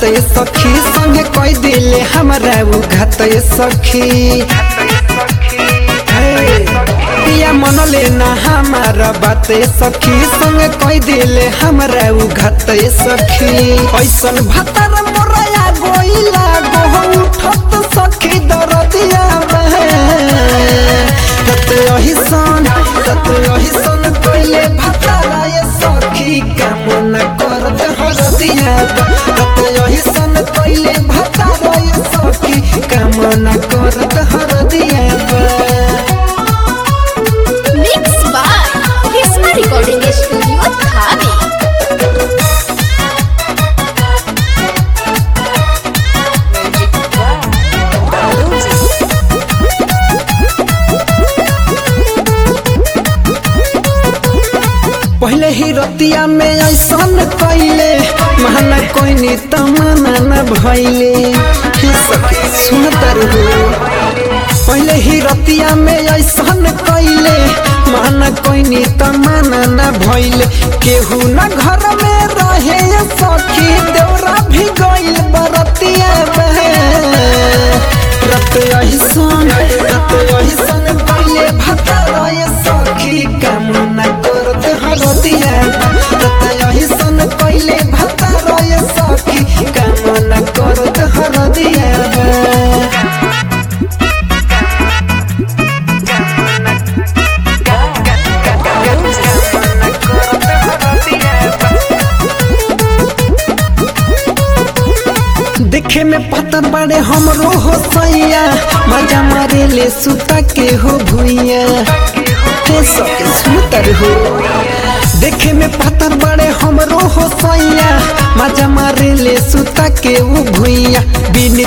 ये सखी संगे कोई दिले हमरा उ घात ये सखी हे, पिया मन लेना हमारा बात ये सखी संगे कोई दिले हमरा उ घात ये सखी ऐसन भतर मोरया गोइला गोह उठत सखी दरदिया बहे तत यही सन तत यही सन कोइले भतरा ये सखी कामना करत हरदिया तत यही सन कोइले भतरा ये सखी कामना करत हरदिया Mix by Kisma Recording Studio, Dhabi. पहले ही रतिया में ऐसन कैले महना कोई तमना न भैले हे सखी सुन तरहु पहले ही रतिया में ऐसन कैले महना कोई तमना न भैले केहू न घर में रहे सखी देवरा भी गइल बरतिया बहे रत ऐसन रत ऐसन पहले भतरा ये सखी कामना करत हरदिया रत ऐसन पहले भतरा ये सखी कामना करत हरदिया देखे में पत्थर बड़े हमरो हो सैया मजा मारे ले सुता के हो भुइया हे सके सुतर हो देखे में पत्थर बड़े हमरो हो सैया मजा मारे ले सुता के वो भुइया बिन